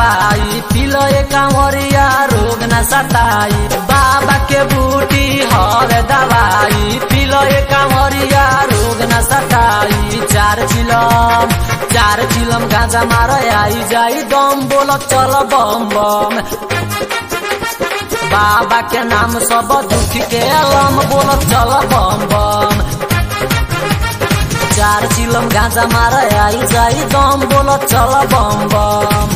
दवाई पिलो ए कांवरिया रोग न सताई बाबा के बूटी हर दवाई पिलो ए कांवरिया रोग न सताई चार चिलम चार चिलम गांजा मार आई जाई दम बोल चल बम बम बाबा के नाम सब दुख के अलम बोल चल बम बम चार चिलम गांजा मार आई जाई दम बोल चल बम बम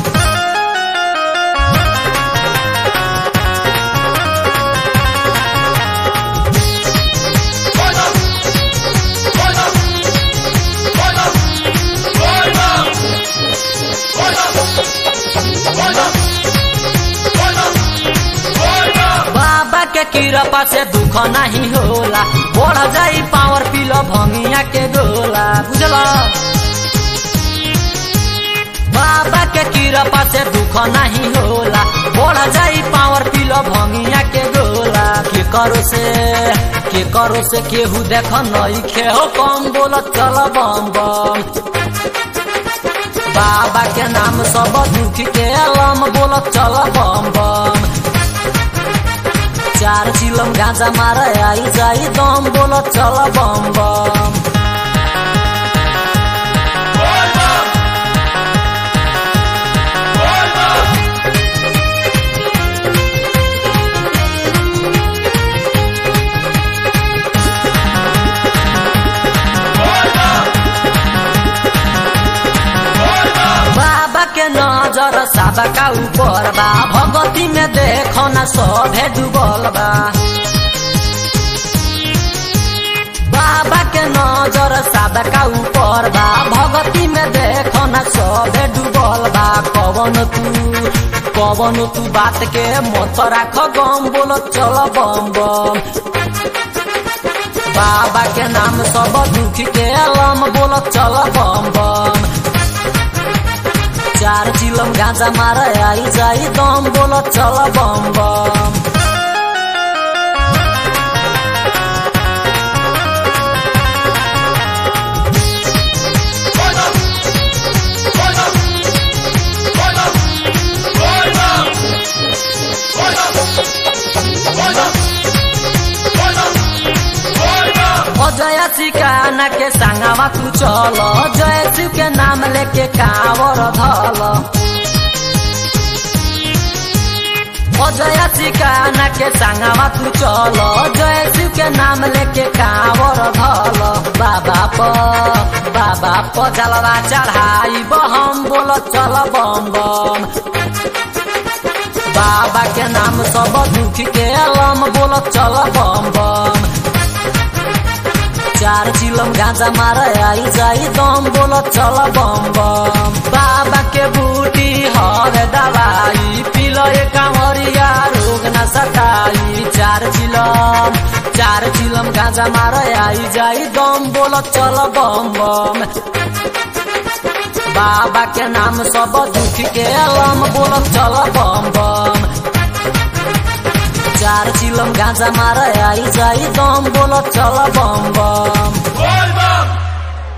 बाबा के कृपा से दुख नहीं होला बढ़ जाई पावर पिलो भंगिया के गोला बुझल बाबा के कृपा से दुख नहीं होला बढ़ जाई पावर पिलो भंगिया के गोला के करो से के करो से केहू देख नई खे हो कम बोल चल बम बम बाबा के नाम सब दुख के अलम बोल चल बम बम चार चिलम गांजा मार आई जाई दम बोल चल बम बम बाबा के नजर साबा का ऊपर बा भगती में देखो ना सभे डूबल बा बाबा के नजर साबा का ऊपर बा भगती में देखो ना सभे डूबल बा कवन तू कवन तू बात के मत राख गम बोल चल बम बम बाबा के नाम सब दुख के अलम बोल चल बम बम चार चिलम गांजा मार आई जाई दम बोल चल बम बम अजय सिकाना के संगवा तू चल जय शिव के नाम लेके कावर धल अजय सिकाना के संगवा तू चल जय शिव के नाम लेके कावर धल बाबा प बाबा प जलवा चढ़ाई बहम बोल चल बम बम बाबा के नाम सब दुख के अलम बोल चल बम बम चार चिलम गांजा मार आई जाई दम बोल चल बम बम बाबा के बूटी हर दवाई पिलो ए कांवरिया रोग न सताई चार चिलम चार चिलम गांजा मार आई जाई दम बोल चल बम बम बाबा के नाम सब दुख के अलम बोल चल बम बम चार चिलम गांजा मार आई जाई दम बोल चल बम बम